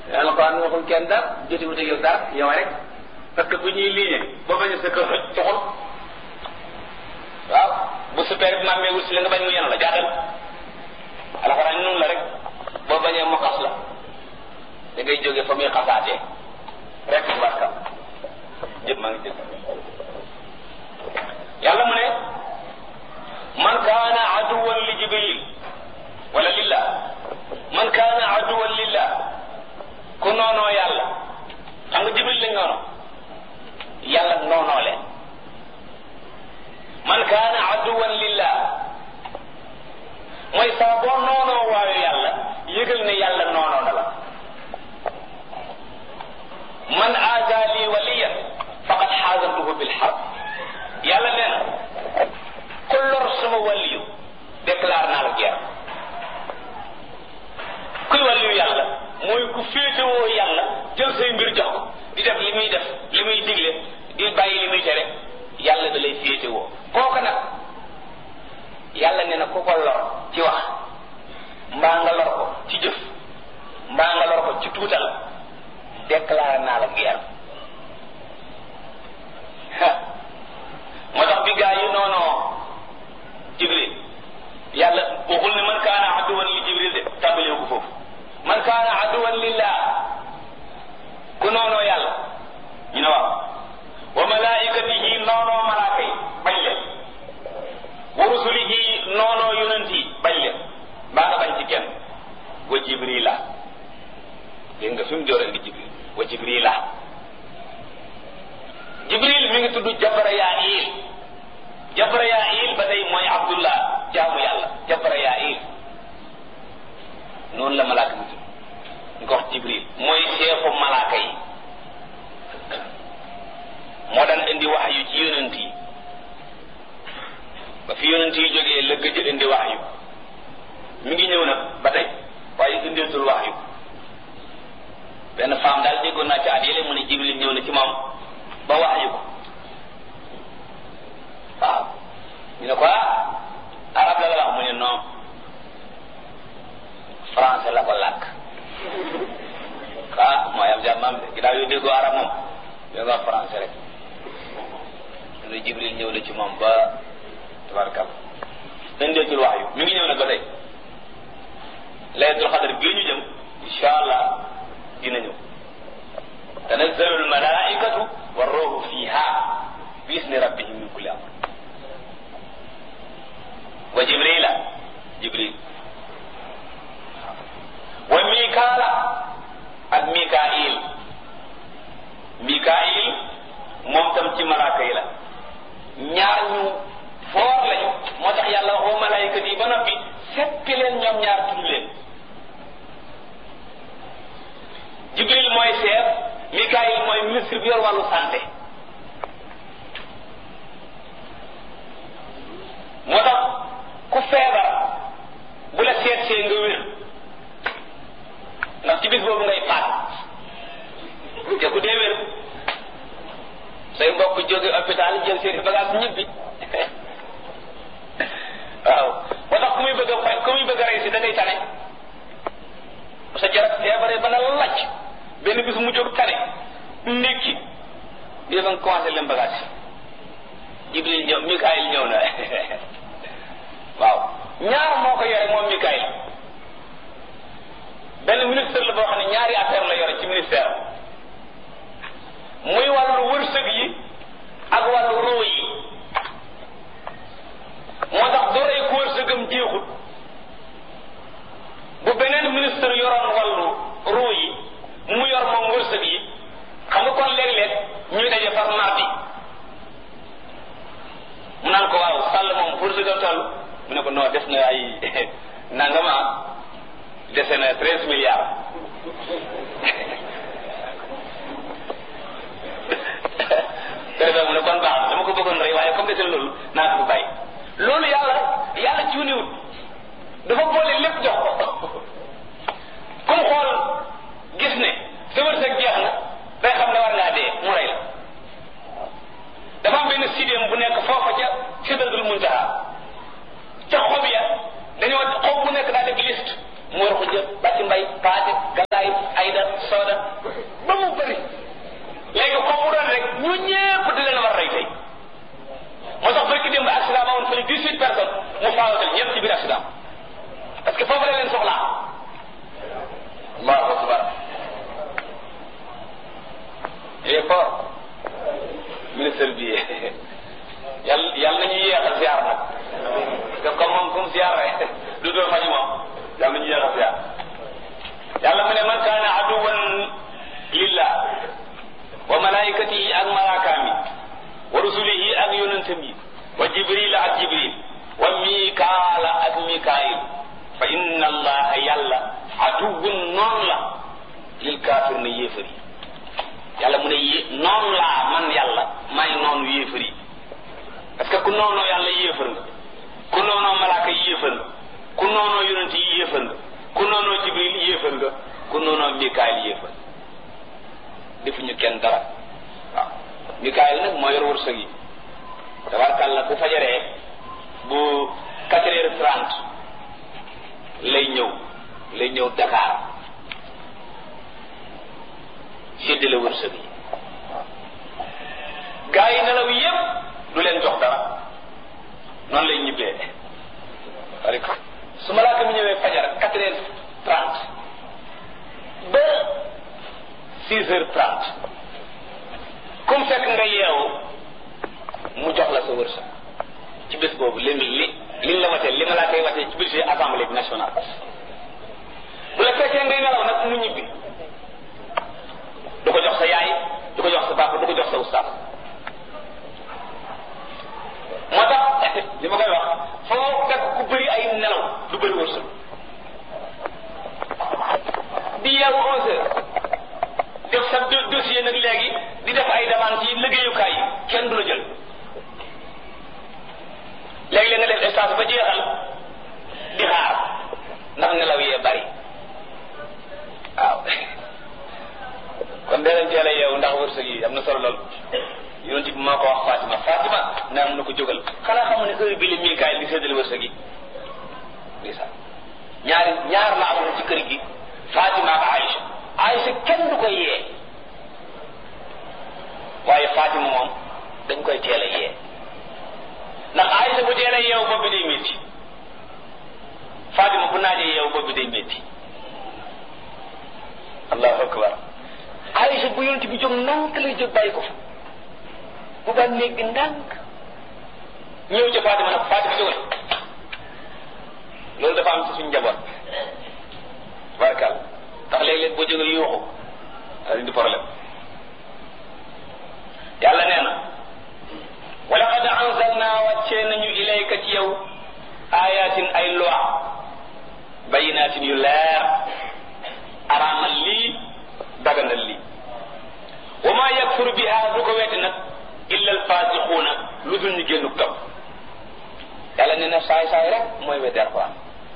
alquran waxul kenn dara jotiwut ak yow dara yow rek parce que bu ñuy liggéey boo bañ a sa kër toxul waaw bu super bi maamee wut si la nga bañ mu yenu la jaatal alxuraan noonu la rek boo bañee mu xas la da ngay jóge fa muy xasaatee rek barka jëpp maa ngi jëpp yàlla mu ne man kaana aduwan li jibril wala lillah man kaana aduwan lillah ku noonoo yàlla xam nga jibril lañ noono yàlla noonoo leen man kaana aduwan lillah mooy saa boo noonoo waayu yàlla yëgal ne yàlla noonoo na la man aada li waliyan faqad xaasantuhu bil xarb yàlla nee na ku lor sama waliyu déclare naa la guerre kuy waliyu yàlla mooy ku féetewoo yàlla jël say mbir jox ko di def li muy def li muy digle di bàyyi li muy tere yàlla da lay féetewoo kooku nag yàlla nee na ku ko lor ci wax mbaa nga lor ko ci jëf mbaa nga lor ko ci tuutal déclaré naa la guerre moo tax bi gaa yi noonoo jibril yàlla waxul ne man kaana aduwan li jibril de tàmbalee ko foofu man kaana aduwan lillah ku noonoo yàlla ñu ne waaw wa malaikatihi noonoo malaaka yi bañ leen wa rusulihi noonoo yonent yi bañ leen mbaa nga bañ ci kenn wa jibrila dégg nga fi mu jooree di jibril wa jibrila jibril mi ngi tudd jabrayail jabrayail ba tey mooy abdullah jaamu yàlla jabrayail noonu la malaaka mi tudd ñu ko wax jibril mooy chefu malaaka yi moo daan indi wax yu ci yonent yi ba fi yonent yi jógee la gëj indi wax yu mi ngi ñëw nag ba tey waaye indeetul wax yu benn femme daal déggoon naa ci at yële mu ne jibril ñëw na ci moom ba wax yu ko waaw ñu ne ko ah arab la la wax mu ne non français la ko làkk ah mooy am jàmm am de ginnaaw yow déggoo arab moom da nga wax français rek mu ne jibril ñëw na ci moom ba tabarkal indeetul wax yu mi ngi ñëw nag ba tey laylatul xadar bii ñu jëm insha allah dina ñëw tanazzalu almalaikatu warruhu fiha bi isni rabbihim min kulli amr wa jibrila jibril wa mikaala ak mikail mikail moom tam ci malaaka yi la ñaar ñu foor lañu moo tax yàlla wax wa malaayikat yi ba noppi seppi leen ñoom ñaar tudd leen jibril mooy chef mikail mooy ministre bi yor wàllu santé moo tax ku feebar bu la seet see nga wér ndax ci bis boobu ngay faat te ku dee wér say mbokk jóge hôpital jël seeni bagage ñibbi waaw moo tax ku muy bëgg a fay ku muy bëgg a rey si da ngay tane sa jarab feebaree ba na lacc benn bis mu jóg tane ndékki di ba nga commencé leen bagage jibril ñëw mikaayil ñëw na waaw ñaar moo ko yore moom mikaayil benn ministre la boo xam ne ñaari affaire la yore ci ministère muy wàllu wërsëg yi ak wàllu roo yi moo tax du rey ku wërsëgam jeexut bu beneen ministre yoroon wàllu roo yi mu yor moom wërsëg yi xam nga kon léeg-léeg ñuy daje far mardi mu naan ko waaw sàll moom wërsëgam toll mu ne ko non des na ay nangama dese na treize milliards defee mu ne kon baax dama ko bëggoon rey waaye comme dese na loolu naa ko fi bàyyi loolu yàlla yàlla cuuniwut dafa boole lépp jox ko comme xool gis ne sa wërsëg jeex na day xam ne war ngaa dee mu rey la dafa am benn sidéem bu nekk foofa ca sidratul muntaha ca xob ya dañoo xob bu nekk daa def liste mu war ko jël bàcc mbay paate galaay ayda soo malaikatihi ak malaakaam yi wa rusulihi ak yonentam yi wa jibril ak jibril wa mikaala ak mikaayil fa inna allaha yàlla aduwun noonu la lil kaafir na yéefar yi yàlla mu ne yé noonu laa man yàlla may noonu yéefar yi parce que ku noonoo yàlla yéefar nga ku noonoo malaaka yi yéefar nga ku noonoo yonent yi yéefar nga ku noonoo jibril yéefar nga ku noonoo mikaayil yéefar defuñu kenn dara waaw mikaayil nag moo yor wërsëg yi tabarkàlla bu fajaree bu quatre heures trente lay ñëw lay ñëw Dakar séddale wërsëg yi gaa yi nelaw yépp du leen jox dara noonu lay ñibbee rek su malaaka mi ñëwee fajar quatre heures trente ba six heures trente comme fekk nga yeewu mu jox la sa wërsëg ci bés boobu li li liñ la watee li ma laa koy watee ci budget assemblée bi nationale bu la fekkee ngay nelaw nag mu ñibbi du ko jox sa yaay du ko jox sa papa du ko jox sa ustaas moo tax li ma koy wax foo fekk ku bëri ay nelaw du bëri wërsëg di yeewu onze heures def sa dossier nag léegi di def ay demande ci liggéeyukaay yi kenn du la jël léegi-léeg nga def stage ba jeexal di xaar ndax nelaw yee bari waaw kon dee leen teel a yeewu ndax wërsëg yi am na solo lool yonent bi moo ko wax Fatima Fatima naa mun na ko jógal xanaa xamu ne heure bi la Mikaayil di séddale wërsëg yi ndeysaan ñaari ñaar la amoon ci kër gi Fatima ak Aïcha Aïcha kenn du koy yee waaye Fatima moom dañ koy teel a yee ndax Aïcha bu teel a yeewu bopp bi day métti Fatima bu naajee yeewu bopp bi day métti allahu akbar Aïcha bu yonent bi jóg ndànk lay jóg bàyyi ko fa bu ba néeg bi ndànk ñëw ca Fatima nag Fatima jógal loolu dafa am ci suñu njaboot barkal ndax léeg-léeg boo jógee yuuxu daal di problème yàlla nee na wa laqad anzalna wàccee nañu ilayka ci yow ayatin ay loi bayinatin yu leer araamal lii daganal lii wa ma yakfuru biha du ko wetti nag illa alfasiquuna lu dul ñu génnu topp yàlla nee na saay saay rek mooy wetti alquran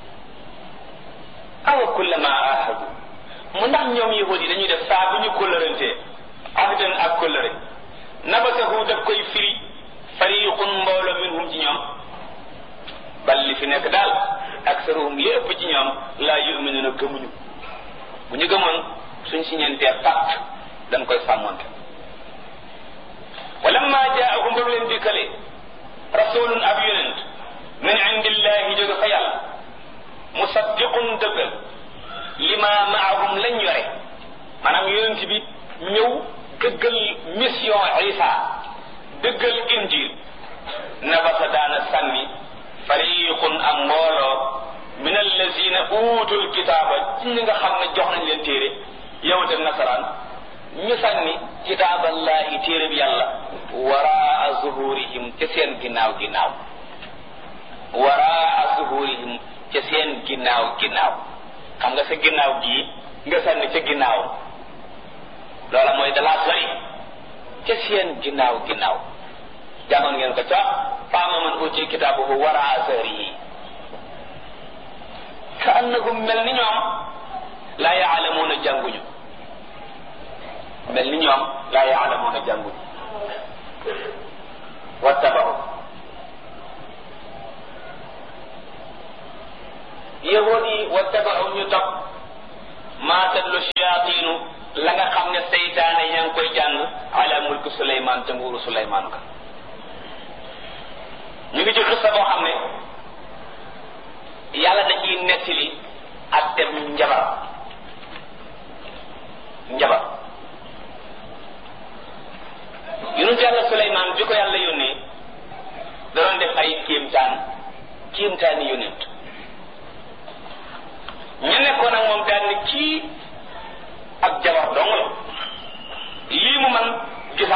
awa kullama ahadu mu ndax ñoom yahud yi dañuy def saa bu ñu kóllërantee ahdan ak kóllëre nabasahu daf koy firi fariqun mbooloo minhum ci ñoom bal li fi nekk daal aksaruhum li ëpp ci ñoom laa yuminuna gëmuñu bu ñu gëmoon suñ si ñeentee pacte dañ koy sàmmonte walamma jaahum ba mu leen dikkale rasulun ab yonent min indillahi jóge fa yàlla musaddiqun dëggal lima maahum lañ yore maanaam yonent bi ñëw dëggal mission isa dëggal injil nabasa daana sànni fariqun am mbooloo min allazina uutul kitaaba ci ñi nga xam ne jox nañ leen téere yawut ak nasaraan ñu sànni kitaaballahi téere bi yàlla waraa zuhurihim ca seen ginnaaw ginnaaw waraa zuhurihim ca seen ginnaaw ginnaaw xam nga sa ginnaaw gii nga sànni ca ginnaaw loola mooy dalaa sori ca seen ginnaaw ginnaaw jàngoon ngeen ko ca faama man uti kitaabuhu waraa zahrihi ka annahum mel ni ñoom laa yaalamuuna jànguñu mel ni ñoom laa yaalamuuna jànguñu wattabahu yahud yi wattabahu ñu topp maa tatlu shayaatinu la nga xam ne seytaane ña ngi koy jàng ala mulku suleymaan ca nguuru suleymaan ka ñu ngi ci xissa boo xam ne yàlla da ciy nettali ak dem njabar njabar yonent yàlla suleymaan bi ko yàlla yónnee da doon def ay kéemtaan kéemtaani yonent ñu nekkoon ak moom daan ni kii ak jabar dong la lii mu man gis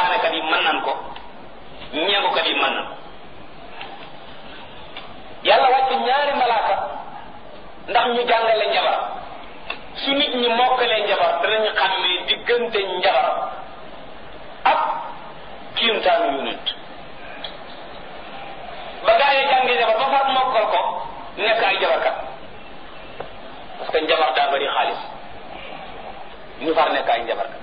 danañ xàmmee diggante njabar ak kiimtaanu yonent ba gaa yi jàngi njabar ba far mokkal ko nekk ay jabarkat parce que njabar daa bari xaalis ñu far nekk ay njabarkat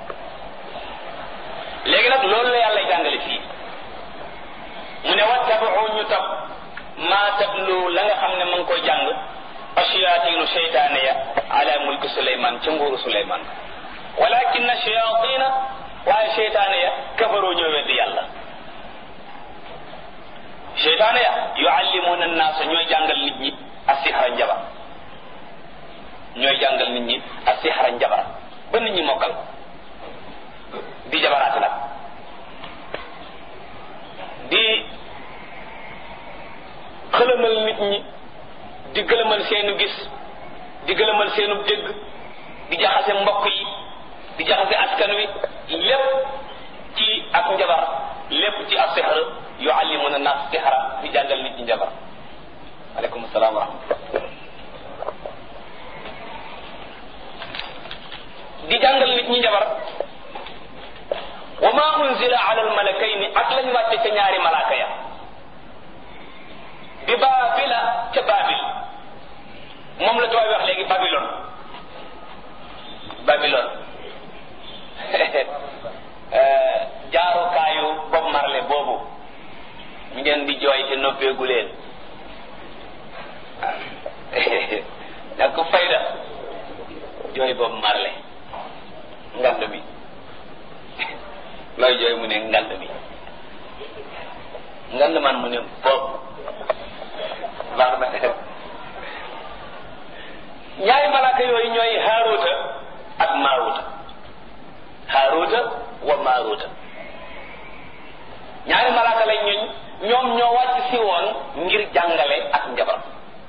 léegi nag loolu la yàlla jàngale fii mu ne wattabau ñu topp maa tablu la nga xam ne ma ngi koy jàng ashayaatinu seytaane ya ala mulki suleyman ca nguuru suleyman walakin shayatina waaye seytaane ya kafaroo ñoo weddi yàlla seytaane ya yuallimuna annaasa ñooy jàngal nit ñi asixara njabar ñooy jàngal nit ñi asixara njabar ba nit ñi mokkal di jabaraate nag di xëlëmal nit ñi di gëlëmal seenu gis di gëlëmal seenu dégg di jaxase mbokk yi di jaxase askan wi lépp ci ak njabar lépp ci ak sixar yuallimuna nas sixara di jàngal nit ñi njabar aleykum salaam wa rahmatullah di jàngal nit ñi njabar wa ma unzila ala almalakayni ak lañ wàcce ca ñaari malaaka ya bi baabila ca baabil moom la tooy wax léegi babilon babilon jaarukaayu Bob Marley boobu ngeen di jooy te noppeegu leen nag ko fayda jooy Bob Marley ngand bi looy jooy mu ne ngand bi ngand man mu ne bopp baax na ñaari malaaka yooyu ñooy haaruuta ak maaruuta haaruuta wa maaruuta ñaari malaaka lañ ñuñ ñoom ñoo wàcc si woon ngir jàngale ak njabar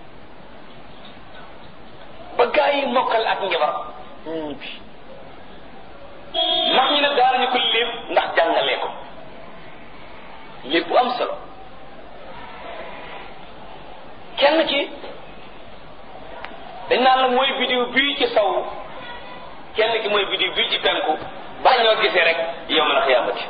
ba gaa yi mokkal ak njabar ñibbi ndax ñu ne daanañu ko lépp ndax jàngalee ko lépp bu am solo kenn ci dañ naan la mooy bidiw bii ci saw kenn ki mooy bidiw bii ci penku ba ñoo gisee rek yow ma la xiyaamati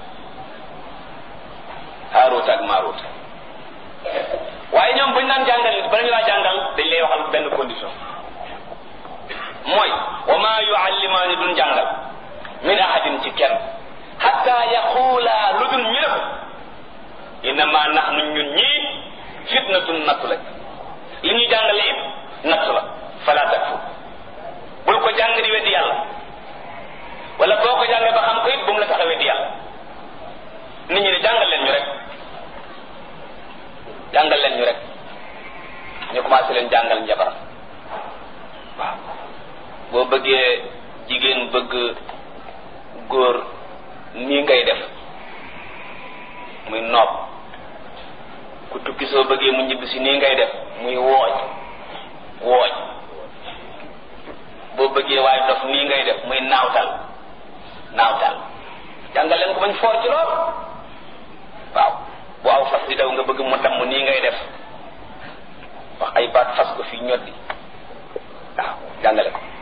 Haaruut ak Maaruut waaye ñoom buñ naan jàngal nit bala ñu laa jàngal dañ lay waxal benn condition mooy wa maa yuallimaani duñ jàngal min ahadin ci kenn hatta yaxuulaa lu dul ñu ne ko innama nahnu ñun ñii fitnatun nattu lañ li ñuy jàngale it nattu la fala takfu bul ko jàng di weddi yàlla wala boo ko jàngee ba xam ko it bu mu la tax a weddi yàlla nit ñi ne jàngal leen ñu rek jàngal leen ñu rek ñu commencé leen jàngal njabar waaw boo bëggee jigéen bëgg góor nii ngay def muy noob ku tukki soo bëggee mu ñibbi si nii ngay def muy wooj wooj boo bëggee waaye dof nii ngay def muy naawtal naawtal jàngal leen ko bañ foor ci lool waaw bu aw fas di daw nga bëgg mu damm nii ngay def wax ay baat fas ko fii ñoddi waaw jàngale ko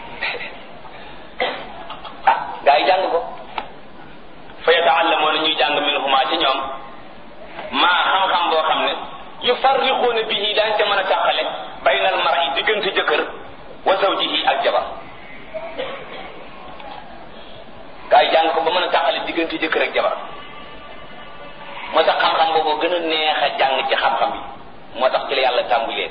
ah gaa yi jàng ko fa yataallamoona ñuy jàng minhuma ci ñoom maa xam-xam boo xam ne yufarriquuna bihi daañ ca mën a tàqale baynal mar'i diggante jëkkër wa zawjihi ak jabar gaa yi jàng ko ba mën a tàqale diggante jëkkër ak jabar moo tax xam-xam boobu gën a neex a jàng ci xam-xam yi moo tax ci la yàlla tàmbulee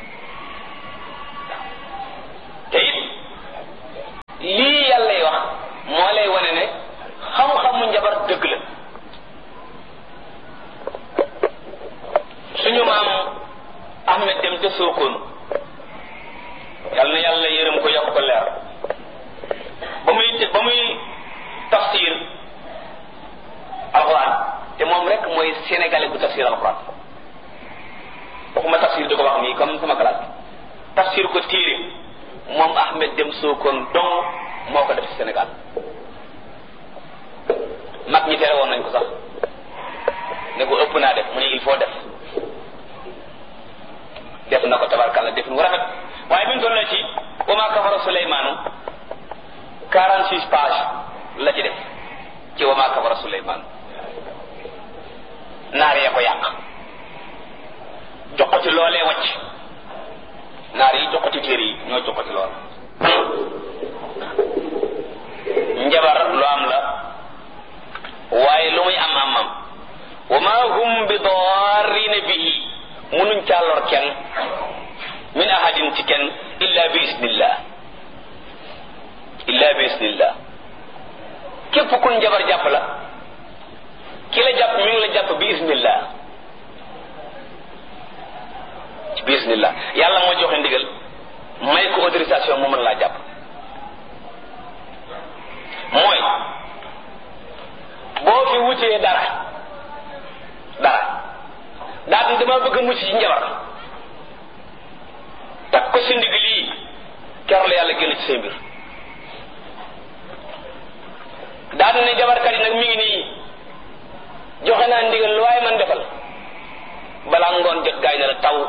te it lii yàllay wax moo lay wane ne xam-xamu njabar dëgg la suñu maam Ahmed dem ca Sokone yal na yàlla yërëm ko yokk ko leer ba muy ba muy tafsir alxuraan te moom rek mooy sénégalais bu tafsir alxuraan waxuma tafsir di ko wax nii comme sama classe tafsir ko téere moom Ahmed dem Sokone dong moo ko def ci Sénégal mag ñi tere woon nañ ko sax ne ko ëpp naa def mu ne il faut def def na ko tabarkalla def nu rafet waaye bi ñu toll ci wa maa kafara Suleymaanu quarante six page la ci def ci wa maa kafara Suleymaan naar yee ko yàq joxoti loolee wacc naar yi joxoti téere yi ñoo joxoti lool njabar lu am la waaye lu muy am am am wa ma hum bi darrina bihi munuñ caa lor kenn min ahadin ci kenn illa bi isnillah illa bi isnillah képp ku njabar jàpp la ki la jàpp mi ngi la jàpp bi isnillah bi isnillah yàlla moo joxe ndigal may ko autorisation mu mën laa jàpp mooy boo fi wutee dara dara daal di dama bëgg a mucc ci njabar takk ko si ndig lii keroog la yàlla génn ci say mbir daal ne jabarkat yi nag mi ngi nii joxe naa ndigal lu waaye man defal balaa ngoon jot gaay ne la taw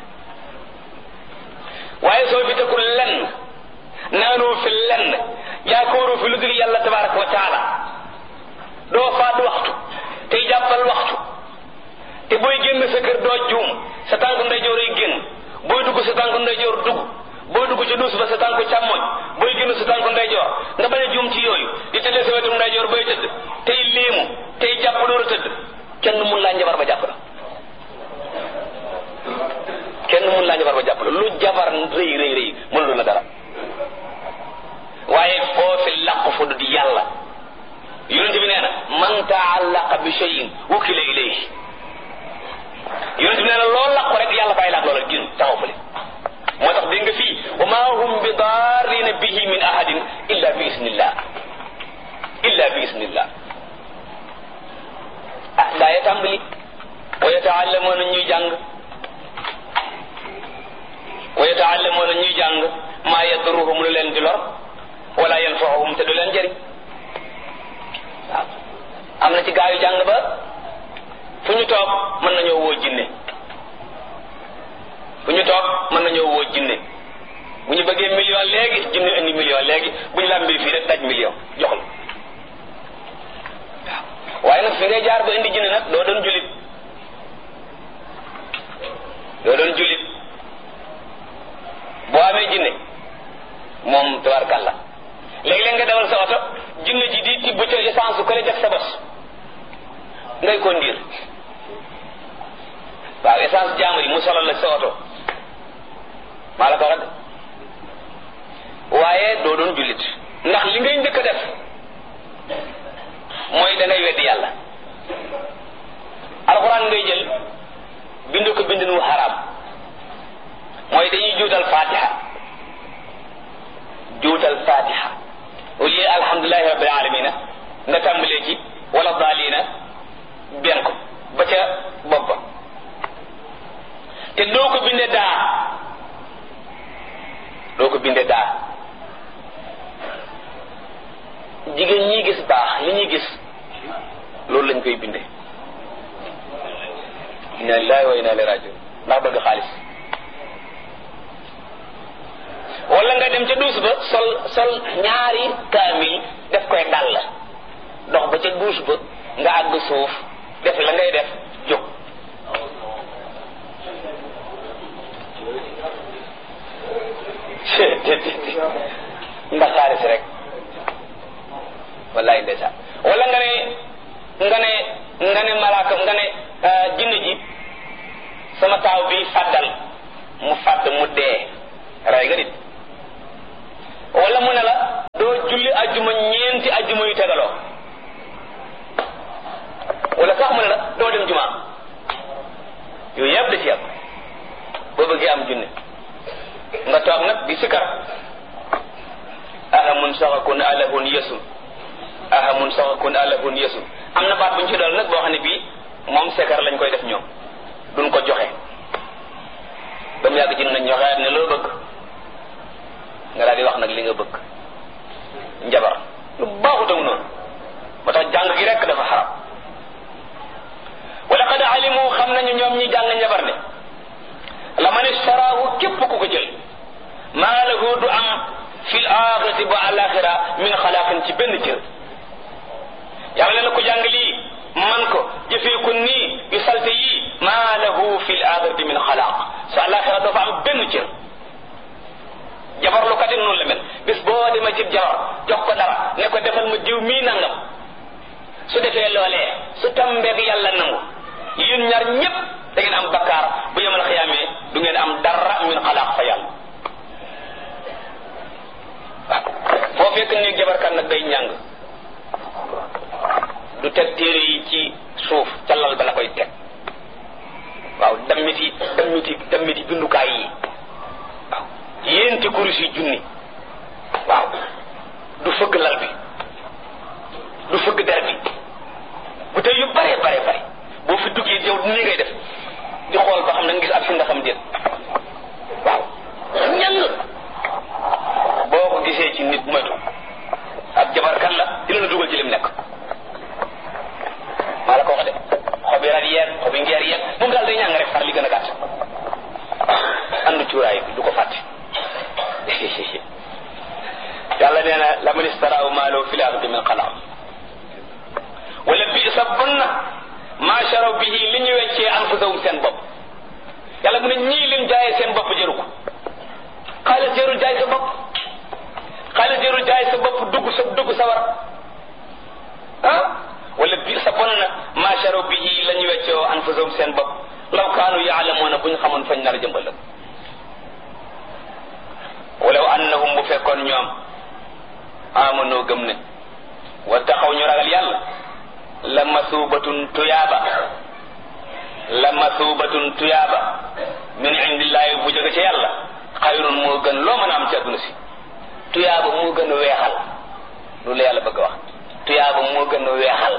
waaye soo fi tekkul lenn naanoo fi lenn yaakaaroo fi lu dul yàlla tabaraka wa taala doo faat waxtu tey jàppal waxtu te booy génn sa kër doo juum sa tànk ndeyjoor ay génn booy dugg sa tànk ndeyjoor dugg booy dugg ci duus ba sa tànk càmmoñ booy génn sa tànk ndeyjoor nga bañ a juum ci yooyu di tëddee sa wetum ndeyjoor bay tëdd tey léemu tey jàpp door a tëdd kenn mun laa njabar ba jàpp la kenn mun laa njabar ba jàpp la lu jabar rëy rëy rëy mënul la dara waaye foofi làqu fu di yàlla yonent bi nee na man taallaqa bi cheyin wukila ilayhi yonent bi nee na loo làqu rek yàlla bàyyi laak loola gin taxaw fële moo tax dégg nga fii wa ma hum bi daarina bihi min ahadin illa bi isnillah illa bi isnillah ah daa ya tàmbali wa yataallamuuna ñuy jàng wa yataallamuuna ñuy jàng maa yadruhum lu leen di lor wala yanfaahum te du leen jëriñ waaw am na ci gaa yu jàng ba fu ñu toog mën nañoo woo jinne fu ñu toog mën nañoo woo jinne bu ñu bëggee million léegi jinne indi million léegi bu ñu la mbir fii rek daj million jox la waaw waaye nag fi ngay jaar ba indi jinne nag doo doon julit doo doon julit boo amee jinne moom tabarkàlla léegi-léeg nga dawal sa oto jinne ji di tibb ca essence su kële def sa bos ngay conduire waaw essence jaamur yi mu solal la sa oto maa la ko rag waaye doo doon jullit ndax li ngay njëkk a def mooy da ngay weddi yàlla alxuraan ngay jël bind ko bindin wu xaraam mooy dañuy juutal fatiha juutal fatiha au lieu alhamdulilahi rabbil alamina nga tàmbalee ci wala daalina benn ko ba ca bopp ba te doo ko binde daa doo ko binde daa jigéen ñi gis baax li ñuy gis loolu lañ koy binde inna lillahi wa inna ilayhi rajiun ndax bëgg xaalis wala nga dem ca duus ba sol sol ñaari kaamil def koy dal dox ba ca duus ba nga àgg suuf def la ngay def jóg ndax xaalis rek wallaay ndeysaan wala nga ne nga ne nga ne malaaka nga ne jinn ji sama taaw bi fàddal mu fàdd mu dee rey nga nit wala mu ne la doo julli ajjuma ñeenti ajjuma yu tegaloo wala sax mu ne la doo dem juma yooyu yëpp da ci yàpp boo bëggee am junne nga toog nag di sikar ahamun saxakun alahun yesun ahamun saxakun alahun yesun am na baat bu ñu ci dool nag boo xam ne bii moom sikar lañ koy def ñoom duñ ko joxe ba mu yàgg ci nañ joxe ne loo bëgg nga daal di wax nag li nga bëgg njabar lu baaxutamu noonu moo tax jàng gi rek dafa xaram wala qad alimu xam nañu ñoom ñi jàng njabar ne la man istaraahu képp ku ko jël maa lahu du am fil axirati bu alaxira min xalaaqin ci benn cër yàlla na ko jàng lii man ko jëfee ko nii yu salte yii maa lahu fi l axirati min xalaaq sa alaxira doo fa am benn cër jabar lu kat noonu la mel bis boo demee ci jabar jox ko dara ne ko defal ma jiw mii nangam su defee loolee su tambeeg yàlla nangu yéen ñaar ñépp da ngeen am bakkaar bu yemal xiyaamee du ngeen am dara min xalaaq fa yàlla waaw foo fekk ne jabarkat nag day ñàng du teg téere yi ci suuf ca lal ba la koy teg waaw dammiti dammiti dammiti bindukaay yi waaw yéenti kurus yi junni waaw du fëgg lal bi du fëgg der bi bu tey yu bare bare bare boo fi duggee yow nii ngay def di xool ba xam na nga gis ab fi ndaxam déet waaw ñan boo ko gisee ci nit moytu ab jabarkat la dina la dugal ci lim nekk maa la ko wax de xobi rat yeeg xobi ngeer yeeg moom daal day ñàng rek far li gën a gàtt andu cuuraay bi du ko fàtte yàlla nee na la man istaraaw maaloo fi laardi min xalaam wala bi sa bon na maa sharaw bihi li ñu weccee anfusahum seen bopp yàlla mu ne ñii lim jaayee seen bopp jëru ko xaalis jërul jaay sa bopp xaalis jërul jaay sa bopp dugg sa dugg sa war ah wala bi sa bon na maa sharaw bihi la ñu weccee anfusahum seen bopp law kaanu yaalamuuna bu ñu xamoon fañ nar a jëmbalam walaw annahum bu fekkoon ñoom amanoo gëm ne wa taxaw ñu ragal yàlla la masuubatun tuyaaba la masuubatun tuyaaba min indillaahi bu jóge ci yàlla xayrun moo gën loo mën a am ci àdduna si tuyaaba moo gën a weexal loolu la yàlla bëgg a wax tuyaaba moo gën a weexal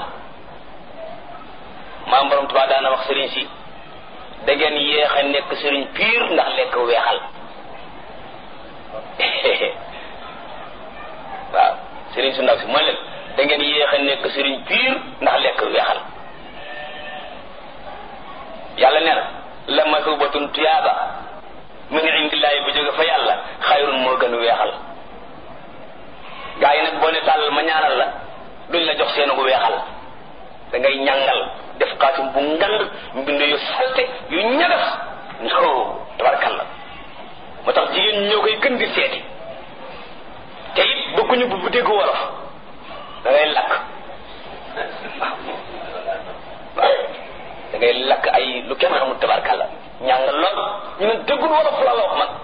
maam borom Tuubaa daana wax sëriñ si da ngeen yéex a nekk sëriñ piir ndax lekk weexal waaw sëriñ su ndaw si mooy leen da ngeen yéex a nekk sëriñ piir ndax lekk weexal yàlla nee na la masubatun tuyaaba min indillaahi bu jóge fa yàlla xayrun moo gën weexal gaa yi nag boo ne tàllal ma ñaanal la duñ la jox seenu gu weexal da ngay ñàngal def xaatim bu ngand mbind yu salte yu ñagas no tabarkalla moo tax jigéen ñoo koy gën di seeti te it bëgguñu bu bu dégg wolof da ngay lakk waaw waaw da ngay lakk ay lu kenn xamul tabarkalla ñàng lool ñu ne déggul wolof la la wax man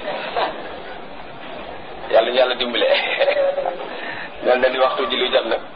yàlla ñu yàlla dimbale mel na ni waxtu ji lu jot nag